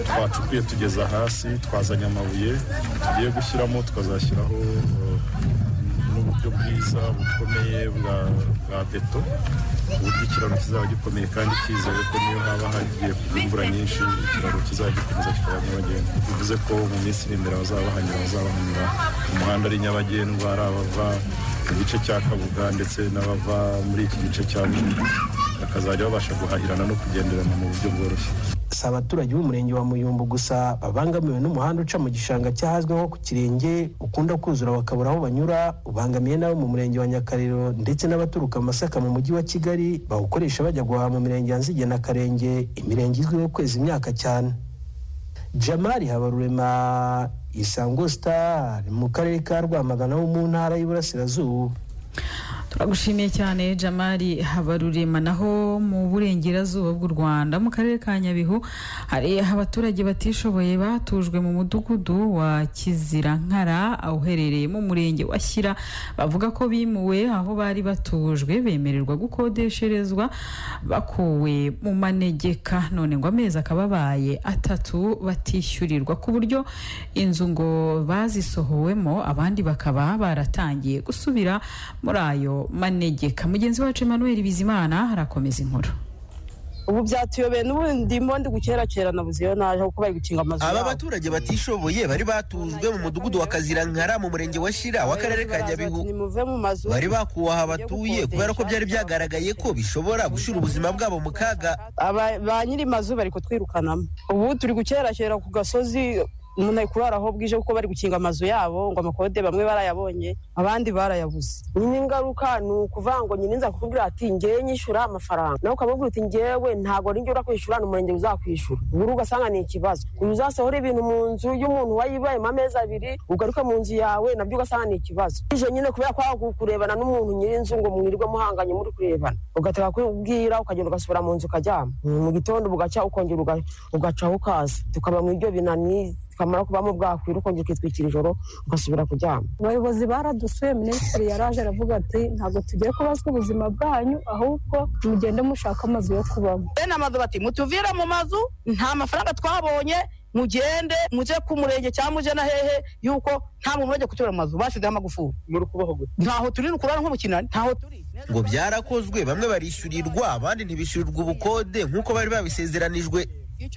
twacukuye tugeza hasi twazanye amabuye tugiye gushyiramo twazashyiraho uh, n'uburyo bwiza bukomeye bwa bwa beto ku buryo ikiraro kizaba gikomeye kandi kizewe ko niyo haba hagiye kugwa imvura nyinshi ikiraro kizajya gikomeza kikaba nyabagendwa bivuze ko mu minsi iri imbere abazaba bahanyura bazaba banyura mu muhanda ari nyabagendwa ari abava mu gice cya kabuga ndetse n'abava muri iki gice cya bujumbura bakazajya babasha guhahirana no kugenderana mu buryo bworoshye si abaturage b'umurenge wa muyumbu gusa babangamiwe n'umuhanda uca mu gishanga cyahazwi nko ku kirenge ukunda kuzura bakabura aho banyura ubangamiye n'abo mu murenge wa nyakariro ndetse n'abaturuka masaka mu mujyi wa kigali bawukoresha bajya guhaha mu mirenge ya nzige na karenge imirenge izwiho kweza imyaka cyane jamari habarurema isango star mu karere ka rwamagana ho mu ntara y'iburasirazuba turagushimiye cyane jamari habarurema naho mu burengerazuba bw'u rwanda mu karere ka nyabihu hari abaturage batishoboye batujwe mu mudugudu wa kizirankara uherereye mu murenge wa shyira bavuga ko bimuwe aho bari batujwe bemererwa gukodesherezwa bakuwe mu manegeka none ngo amezi akaba abaye atatu batishyurirwa ku buryo inzu ngo bazisohowemo abandi bakaba baratangiye gusubira muri ayo manegeka mugenzi wacu emmanuel bizimana harakomeza inkuru ubu byatuyobeye n'ubundi ndi gukerakerana buziyo naje kuko bari gukinga amazu aba baturage batishoboye bari batujwe mu mudugudu wa kazirankara mu murenge wa shira w'akarere ka nyabihu bari bakuwe aha batuye kubera ko byari byagaragaye ko bishobora gushyira ubuzima bwabo mu kaga ba nyiri mazu bari kutwirukanamo ubu turi gukerakera ku gasozi umuntu ari kurara aho bwije kuko bari gukinga amazu yabo ngo amakode bamwe barayabonye abandi barayabuze nyine ingaruka ni ukuvuga ngo nyine nza kukubwira ati ngewe nyishyura amafaranga nawe ukamubwira uti ngewe ntabwo ninjye urakwishyura ni umurenge uzakwishyura ubwo ugasanga ni ikibazo uyu uzasohora ibintu mu nzu y'umuntu wayibayemo amezi abiri ugaruke mu nzu yawe nabyo ugasanga ni ikibazo ije nyine kubera ko kurebana n'umuntu nyir'inzu ngo mwirirwe muhanganye muri kurebana ugataka kubwira ukagenda ugasubira mu nzu ukaryama mu gitondo bugacya ukongera ugacaho ukaza tukaba mu ibyo binaniza kamara kubamo bwakwira ukongera ukitwikira ijoro ugasubira kuryama abayobozi baradusuye minisitiri yaraje aravuga ati ntabwo tugiye kubazwa ubuzima bwanyu ahubwo mugende mushaka amazu yo kubamo bene amazu bati mutuvire mu mazu nta mafaranga twabonye mugende muje ku murenge cyangwa muje na hehe yuko nta muntu urajya kutura mu mazu basizeho amagufuri muri kubaho gute ntaho turi ni ukurara nk'umukinani ntaho turi ngo byarakozwe bamwe barishyurirwa abandi ntibishyurirwa ubukode nk'uko bari babisezeranijwe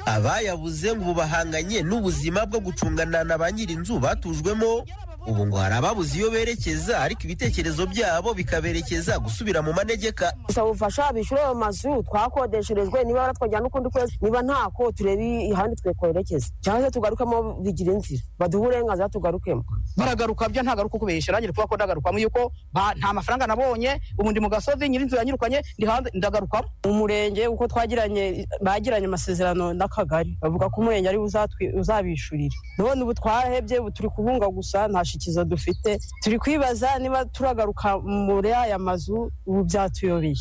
abayabuze ngo ubu bahanganye n'ubuzima bwo gucungana na ba nyir'inzu batujwemo ubu ngo hari ababuze iyo berekeza ariko ibitekerezo byabo bikaberekeza gusubira mu manegeka gusaba ubufasha bishyure ayo mazu twakodesherejwe niba baratwajyana n'ukundi kwezi niba ntako turebe ahandi twekorekeza cyangwa se tugarukemo bigira inzira baduhe uburenganzira tugarukemo baragaruka byo ntagaruka uko bishyura ngira kuba ko ndagarukamo yuko nta mafaranga nabonye ubu ndi mu gasozi nyir'inzu yanyirukanye ndi hanze ndagarukamo umurenge uko twagiranye bagiranye amasezerano n'akagari bavuga ko umurenge ari uzabishyurira none ubu twahebye ubu turi kubunga gusa nta ikizo dufite turi kwibaza niba turagaruka muri aya mazu ubu byatuyobeye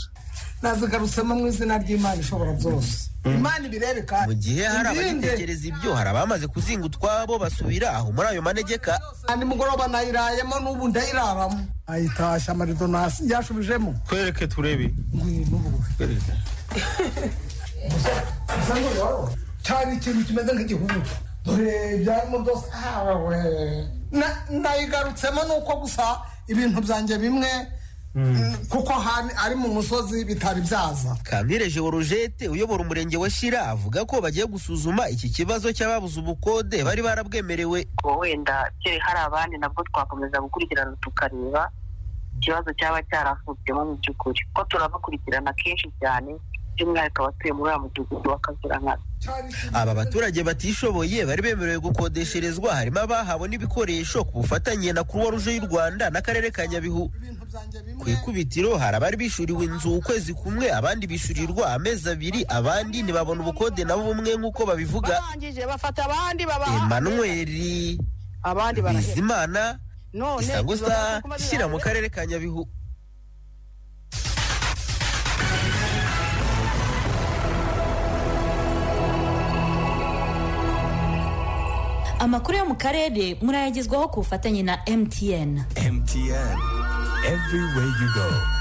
nazigarutsemo mu izina ry'imana ishobora byose imana ibirebe kandi mu gihe hari abagitekereza ibyo hari abamaze kuzinga utwabo basubira aho muri ayo manegeka andi mugoroba nayirayemo n'ubu ndayiraramo ayitashya amarido nasi yashubijemo twereke turebe ngwino twereke cyari ikintu kimeze nk'igihugu dore byarimo byose hawe nayigarutsemo ni uko gusa ibintu byanjye bimwe kuko ari mu musozi bitari byaza kamire jeworojete uyobora umurenge wa shira avuga ko bagiye gusuzuma iki kibazo cy'ababuze ubukode bari barabwemerewe wenda hari abandi nabwo twakomeza gukurikirana tukareba ikibazo cyaba cyaravutsemo mu by'ukuri ko turabakurikirana kenshi cyane by'umwihariko abatuye muri uriya mudugudu w'akazirankara aba baturage batishoboye bari bemerewe gukodesherezwa harimo abahawe n'ibikoresho ku bufatanye na kuruwa ruje y'u rwanda n'akarere ka nyabihu ku ikubitiro hari abari bishyuriwe inzu ukwezi kumwe abandi bishyurirwa amezi abiri abandi ntibabona ubukode nabo bumwe nk'uko babivuga emanweri bizimana isango sa shyira mu karere ka nyabihu amakuru yo mu karere murayagezwaho ku bufatanye na mtn mtn everywhere you go